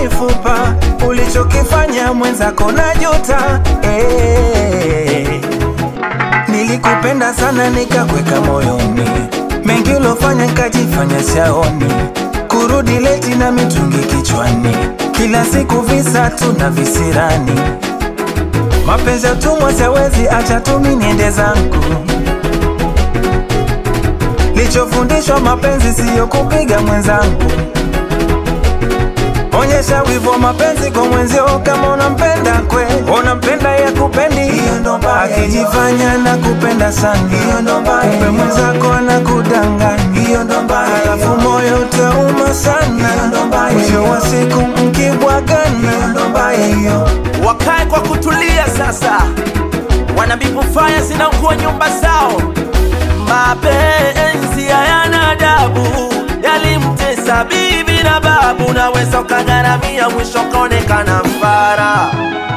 mifupa, ulichokifanya mwenzako na juta eh. Nilikupenda sana nikakweka moyoni, mengi ulofanya nikajifanya shaoni, kurudi leti na mitungi kichwani, kila siku visa tu na visirani. Mapenzi ya utumwa siwezi acha tu mimi niende zangu. Lichofundishwa mapenzi siyo kupiga mwenzangu. Onyesha wivu wa mapenzi kwa mwenzio kama unampenda kwe, unampenda ya kupendi, hiyo ndo mbaya. Akijifanya na kupenda sana, hiyo ndo mbaya. Kumbe mwenzako anakudanganya, hiyo ndo mbaya. Alafu moyo utauma sana, hiyo ndo mbaya. Mwisho wa siku mkibwagana, hiyo ndo mbaya hiyo. wakae kwa kutulia sasa, wanabibu faya zinakuwa nyumba zao. Mapenzi hayana adabu, yalimtesa bibi na babu, naweza ukagharamia, mwisho kaonekana mfara.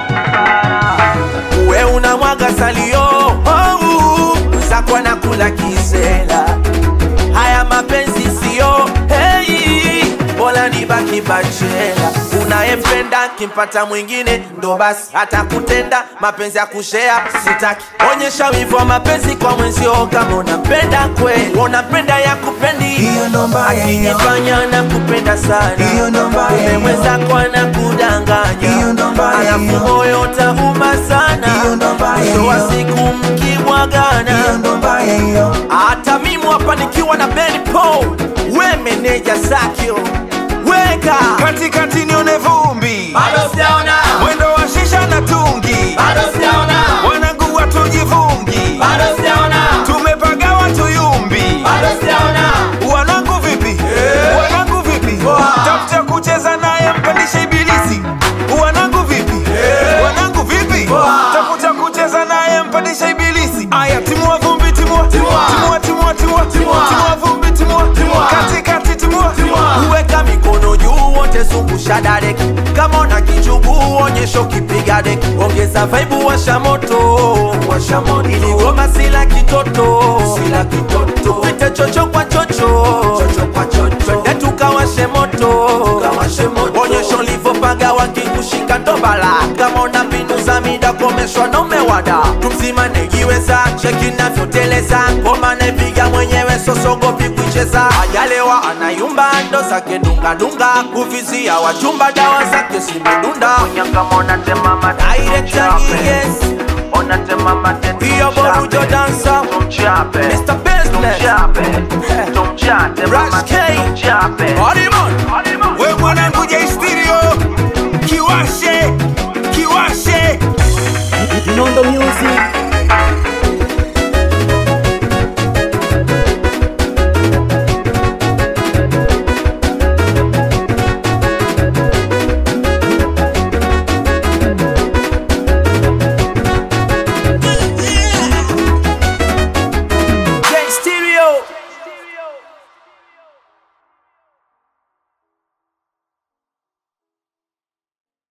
We unamwaga salio, oh, zako anakula kisela. Haya mapenzi sio hey, bora nibaki bachela. Unayempenda kimpata mwingine ndo basi atakutenda. Mapenzi ya kushea sitaki, onyesha wivu wa mapenzi kwa mwenzio kama unampenda kweli, unampenda ya kupendi Hiyo ndo mbaya hiyo. akijifanya na kupenda sana, Hiyo ndo mbaya kumbe hiyo. mwenzako anakudanganya, Hiyo ndo mbaya alafu hiyo. moyo utauma sana, Hiyo ndo mbaya mwisho wa hiyo. siku mkibwagana Hiyo ndo mbaya hiyo. hata mimi hapa nikiwa na Ben Paul, we meneja Zakio, weka Katikati nione vumbi, bado sijaona, mwendo wa shisha na tungi, bado sijaona, wanangu watujivungi, bado sijaona, tumepagawa tuyumbi. bado sijaona. Wanangu vipi? Wanangu vipi? Tafuta kucheza naye mpandishe ibilisi. Wanangu vipi? Wanangu vipi? Tafuta kucheza naye mpandishe ibilisi. Aya, timua vumbi, timua. Timua. Timua, timua, timua. Timua. Timua vumbi, timua. Timua. Kati, kati, timua. Uweka mikono juu wote zungusha dadeki, kama una kichugu onyesho kipiga deki, ongeza vaibu washa moto, washa moto, ili goma sila kitoto, sila kitoto, tupite chocho kwa chocho, chocho kwa chocho, twende tukawashe moto, tukawashe moto, onyesho livopaga wakikushika ndobala, kama una mbinu za mida komeshwa na umewada, tumzima negiweza, cheki navyoteleza, ngoma naipiga mwenyewe sosogopi kuicheza, ajalewa anayumba ndo zake dungadunga, kuvizia wachumba dawa zake zimedunda, Director yes, hiyo borujo dansa, Mr. Business, Rush K, Hardiman, We mwanangu J Stereo.